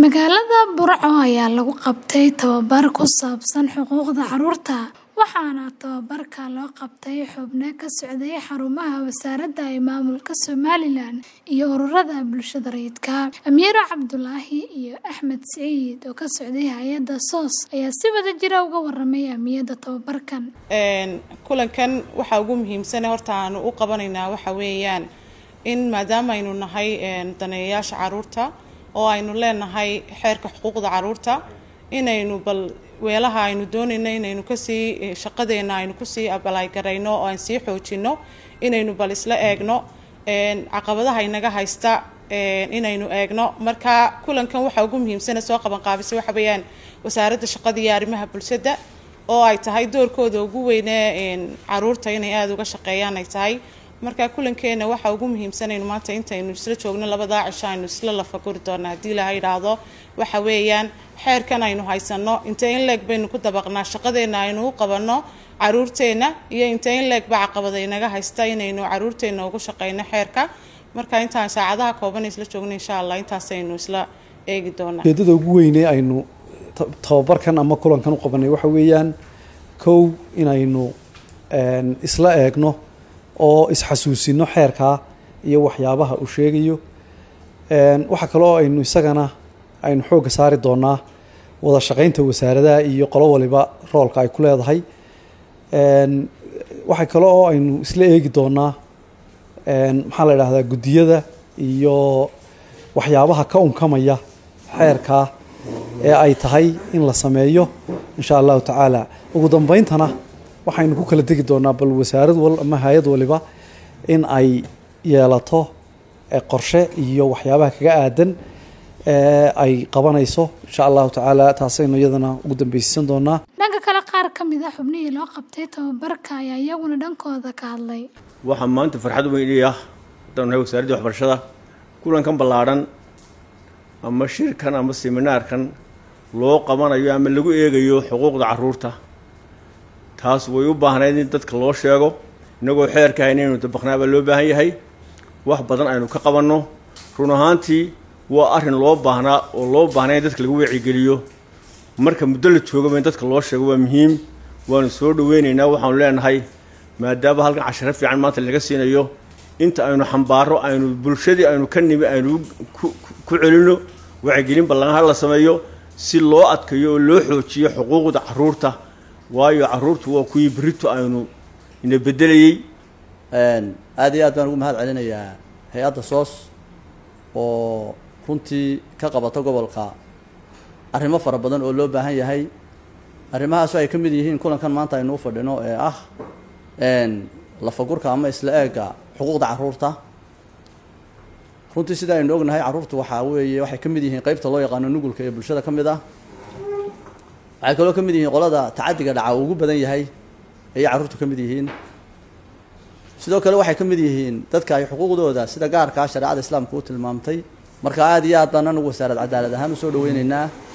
Magaalada Burco ayaa lagu qabtay tababar ku saabsan xuquuqda carruurta, waxaana tababarka loo qabtay xubno ka socday xarumaha wasaaradda ee maamulka Somalilan iyo ururada bulshada rayidka. Amiiro Cabdulaahi iyo Axmed Siciid oo ka socday hay'adda SOS ayaa si wadajir ah uga warramay ahmiyadda tababarkan. kulankan waxa ugu muhiimsan horta aanu u qabanaynaa waxa weeyaan in maadaama aynu nahay daneeyayaasha carruurta oo aynu leenahay xeerka xuquuqda carruurta inaynu bal weelaha aynu doonayno inaynu kasii shaqadeena aynu kusii abalaagarayno oo aan sii xoojino inaynu bal isla eegno caqabadaha inaga haysta inaynu eegno marka kulankan waxa ugu muhiimsana soo qaban qaabisay waxa weeyaan wasaaradda shaqada iyo arrimaha bulshada oo ay tahay doorkooda ugu weyne caruurta inay aada uga shaqeeyaan ay tahay marka kulankeena waxa ugu muhiimsanaynu maanta intaynu isla joogno labadaa cisho aynu isla lafaguri doonaa haddii ilaha yidhaahdo waxa weeyaan xeerkan aynu haysano intee in leeg baynu ku dabaqnaa shaqadeena aynu u qabanno caruurteena iyo intee in leeg ba caqabada inaga haysta inaynu caruurteena ugu shaqeyno xeerka marka intaan saacadaha kooban isla joogno insha allah intaasaynu isla eegi doonaa ujeedada ugu weyne aynu tababarkan ama kulankan u qabanay waxa weeyaan kow inaynu isla eegno oo isxasuusino xeerkaa iyo waxyaabaha uu sheegayo waxaa kaloo aynu isagana aynu xoogga saari doonaa wada shaqeynta wasaaradaha iyo qolo waliba roolka ay ku leedahay waxaa kale oo aynu isla eegi doonaa maxaa la idhahdaa guddiyada iyo waxyaabaha ka unkamaya xeerkaa ee ay tahay in la sameeyo insha allahu tacaala ugu dambeyntana waxaynu ku kala tegi doonaa bal wasaarad wal ama hay-ad waliba in ay yeelato qorshe iyo waxyaabaha kaga aadan ay qabanayso insha allahu tacaala taasaynu iyadana ugu dambeysiisan doonaa dhanka kale qaar ka mid a xubnihii loo qabtay tababarka ayaa iyaguna dhankooda ka hadlay waxaa maanta farxad weyn ii ah haddaan nahay wasaaraddii waxbarashada kulankan ballaadhan ama shirkan ama seminaarkan loo qabanayo ama lagu eegayo xuquuqda carruurta taas way u baahnayd in dadka loo sheego innagoo xeerka inaynu dabaqnaa baa loo baahan yahay wax badan aynu ka qabanno run ahaantii waa arrin loo baahnaa oo loo baahnaa in dadka lagu wacigeliyo marka muddo la joogaba in dadka loo sheego waa muhiim waanu soo dhaweynaynaa waxaanu leenahay maadaama halkan casharo fiican maanta laga siinayo inta aynu xambaaro aynu bulshadii aynu ka nimi aynu ku celinno wacigelin ballanha la sameeyo si loo adkayo oo loo xoojiyo xuquuqda carruurta waayo carruurtu waa kuwii berito aynu ina bedelayey aada iyo aad baan ugu mahad celinayaa hay-adda soos oo runtii ka qabata gobolka arrimo fara badan oo loo baahan yahay arrimahaas ay ka mid yihiin kulankan maanta aynu u fadhino ee ah lafagurka ama isla eega xuquuqda carruurta runtii sida aynu ognahay carruurtu waxaa weeye waxay ka mid yihiin qeybta loo yaqaano nugulka ee bulshada ka mid ah waxay kaloo ka mid yihiin qolada tacadiga dhaca uu ugu badan yahay ayay carruurtu ka mid yihiin sidoo kale waxay ka mid yihiin dadka ay xuquuqdooda sida gaarkaa shareecada islaamka u tilmaamtay marka aada iyo aad baan anagu wasaarad cadaalad ahaan usoo dhaweyneynaa